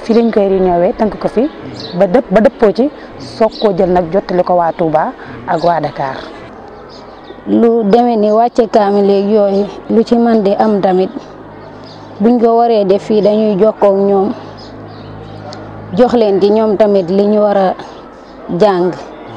fii lañ koy réunion tënk ko fi ba dëpp ba dëppoo ci soog koo jël nag jottali ko waa Touba ak waa Dakar. lu demee ni wàcce kaamil léegi yooyu lu ci man di am tamit buñ ko waree def fii dañuy jokkoo ak ñoom jox leen ci ñoom tamit li ñu war a jàng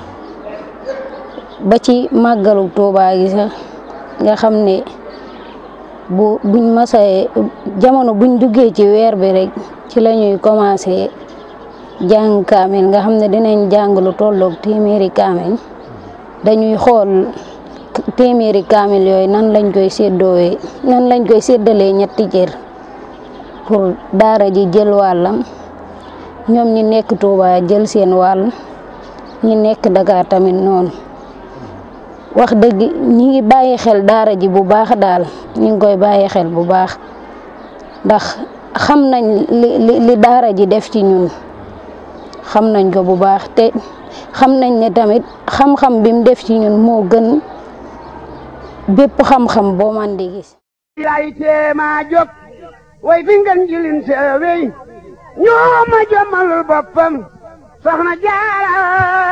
ba ci màggalu Touba gi sax nga xam ne bu buñ masee jamono buñ duggee ci weer bi rek ci la ñuy commencé jàng kaamil nga xam ne dinañ jàng lu tolloog téeméeri kaamil dañuy xool téeméeri kaamil yooyu nan lañ koy séddoowee nan lañ koy séddalee ñetti jër pour daara ji jël wàllam ñoom ñi nekk Touba jël seen wàll ñi nekk Dakar tamit noonu wax dëgg ñi ngi bàyyi xel daara ji bu baax daal ñi ngi koy bàyyi xel bu baax ndax xam nañ li li daara ji def ci ñun xam nañ ko bu baax te xam nañ ne tamit xam-xam bi mu def ci ñun moo gën bépp xam-xam boo man di gis lay teema jóg way fi ngeen jilin seewey ñoo ma jommalul boppam soxna jaara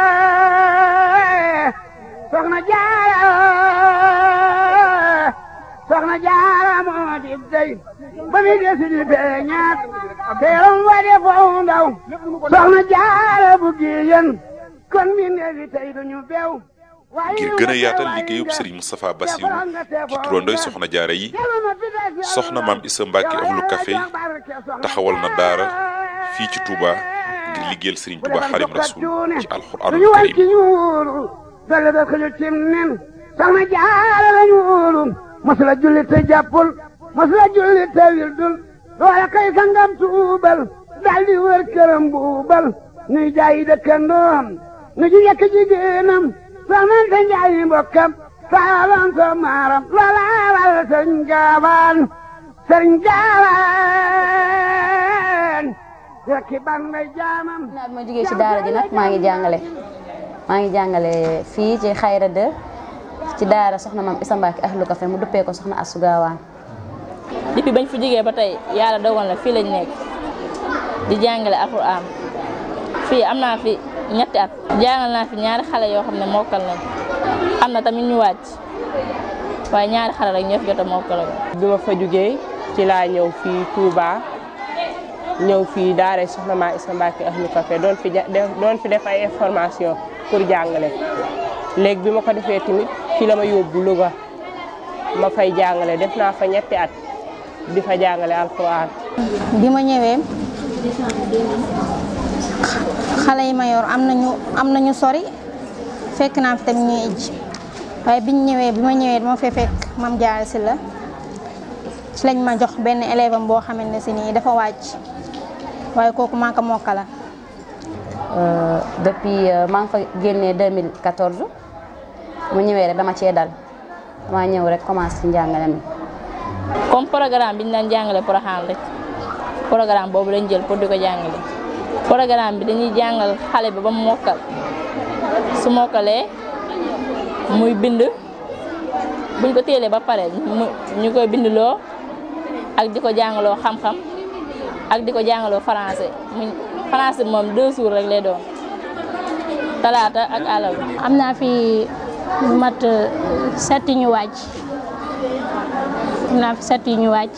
soxna jaara soxna jaara moo di dey ba mi desi di feeñaat teeram wa de foofu ndaw soxna jaara bu giyen kon mi neefi tey duñu beew ngir gën a yaatal liggéeyub Serigne Moustapha Bassirou ci turandoy soxna jaara yi soxna maam Issa Mbacke ahlu café taxawal na daara fii ci Touba ngir liggéeyal Serigne Touba Xarim Rasul ci alxuraanul karim dale da xëju cim nen soxna jaara lañu wóolu masula julli te jàppul masula julli te wildul loola kay sangam tuubal daldi wër këram buubal nuy jaayi dëkkandoom nu ji yekk jigéenam soxnante njaayi mbokkam saalam so maaram loola wal sëriñ gaawaan sëriñ gaawaan rekki ban ngay jaamam naa bi ma jógee ci daara ji nag maa ngi jàngale maa ngi jàngale fii ci xayra de ci daara soxna maam Issa Mbacke ahlu café mu duppee ko soxna Astou Gawane depuis bañ fi jógee ba tey yàlla dogal na fii lañ nekk di jàngale alxuraan fii am naa fi ñetti at jàngal naa fi ñaari xale yoo xam ne mokkal nañ am na tamit ñu wàcc waaye ñaari xale rek ñoo fi jot a mokkal bi ma fa jógee ci laa ñëw fii Touba ñëw fii daara soxna maa Issa Mbacke ahlu café doon fi doon fi def ay information pour jàngale léegi bi ma ko defee tamit fi la ma yóbbu Louga ma fay jàngale def naa fa ñetti at di fa jàngale alxuraan bi ma ñëwee xale yi ma yor am nañu am nañu sori fekk naa fi tamit ñuy ijj waaye biñ ñëwee bi ma ñëwee dama fee fekk mam jaar si la ci lañ ma jox benn élève am boo xamante ne si nii dafa wàcc waaye kooku maa ko mokkala depuis maa ngi fa génnee 2014 mu ñëwee rek dama cee dal dama ñëw rek commencé ci njàngale mi comme programme bi ñu daan jàngale Porokhane rek programme boobu lañ jël pour di ko jàngale programme bi dañuy jàngal xale bi ba mu mokkal su mokkalee muy bind buñ ko téelee ba pare ñu koy bindloo ak di ko jàngaloo xam-xam ak di ko jàngaloo français mu français bi moom deux jours rek lay doon talaata ak àllarba. am naa fi mat setti ñu wàcc am naa fi setti ñu wàcc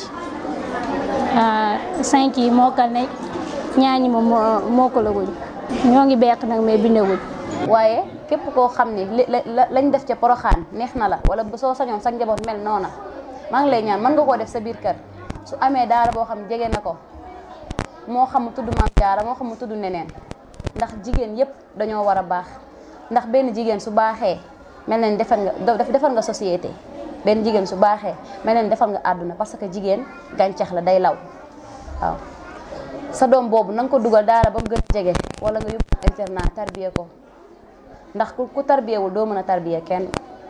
cinq yi mokkal ne ñaar ñi moom mokkalaguñ ñoo ngi beq nag mais bindaguñ. waaye képp koo xam ni li lañ def ca Porokhane neex na la wala soo sañoon sa njaboot mel noona maa ngi lay ñaan mën nga koo def sa biir kër su amee daara boo xam jege na ko moo xam mu tudd maam jaara moo xam mu tudd neneen ndax jigéen yépp dañoo war a baax ndax benn jigéen su baaxee mel na ni defar nga defar nga société benn jigéen su baaxee mel na ni defar nga àdduna parce que jigéen gàncax la day law waaw sa doom boobu na nga ko dugal daara ba mu gën a jege wala nga yóbbu internat tarbiye ko ndax ku ku tarbiyewul doo mën a tarbiye kenn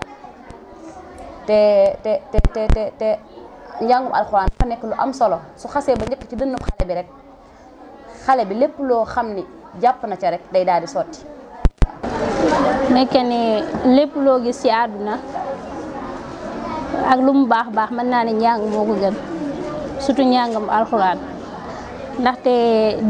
te te te te te te njàngum alxuraan dafa nekk lu am solo su xasee ba njëkk ci dënnu xale bi rek xale bi lépp loo xam ni jàpp na ca rek day daal di sotti. nekke ni lépp loo gis ci àdduna ak lu mu baax baax mën naa ne njàng moo ko gën surtout njàngam alxuraan ndaxte